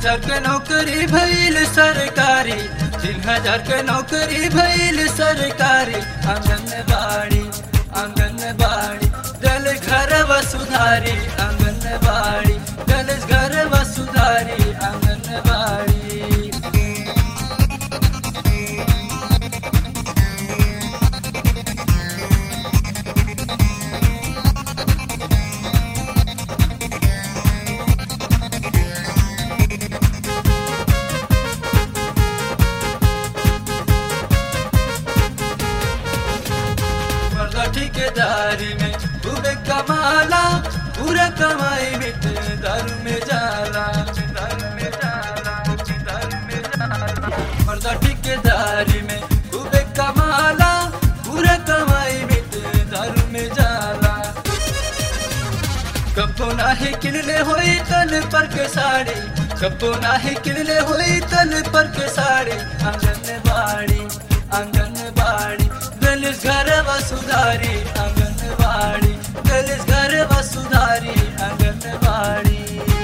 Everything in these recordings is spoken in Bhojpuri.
हजार के नौकरी भइल सरकारी तीन हजार के नौकरी भइल सरकारी आंगनबाड़ी आंगनबाड़ी दल घर वसुधारी आंगनबाड़ी दल घर वसुधारी आंगनबाड़ी मर्दा ठेकेदारी में खूबे कमाला पूरा कमाई मिट दारू में जाला दारू में जाला दारू में जाला मर्दा ठेकेदारी में खूबे कमाला पूरा कमाई मिट दारू में जाला कपो नाही किनले होई तन पर के साड़ी कपो नाही किनले होई तन पर के साड़ी आंगनबाड़ी आंगनबाड़ी दलित घर वसुधारी आंगनबाड़ी दलित घर वसुधारी आंगनबाड़ी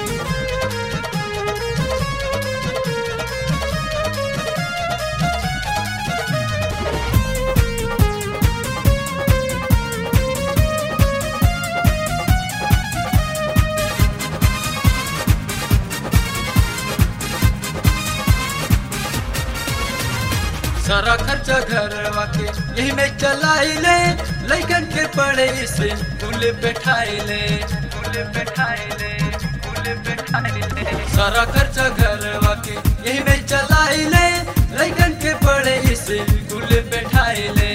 सारा खर्चा घर के यही में चलाई ले लैकन के पड़े से फूल बैठाई ले फूल बैठाई ले फूल बैठाई ले सारा खर्चा घर के यही में चलाई ले लैकन के पड़े से फूल बैठाई ले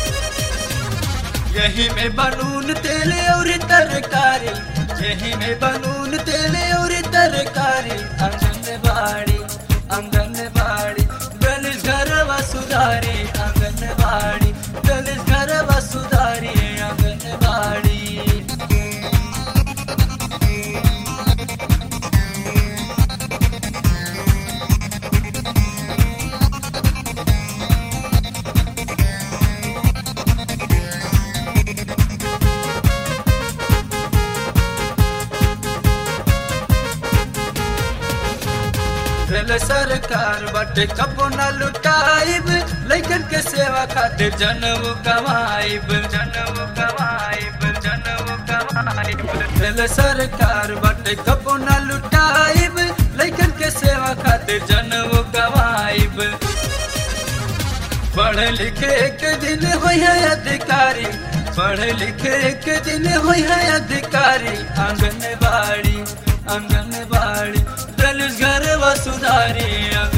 यही में बनून तेल और तरकारी यही में बनून तेल और तरकारी आंगनबाड़ी आंगनबाड़ी दलित घर वसुधारी आंगनबाड़ी दलित घर वसुधारी आंगनबाड़ी दिल सरकार बटे कबो न लुटाइब लैकन के सेवा खातिर जनम कमाइब जनम कमाइब जनम कमाइब दिल सरकार बटे कबो न लुटाइब लैकन के सेवा खातिर जनम कमाइब पढ़ लिखे एक दिन होई है अधिकारी पढ़ लिखे एक दिन होई है अधिकारी आंगनबाड़ी आंगनबाड़ी दलित घर वसुधारी आंगन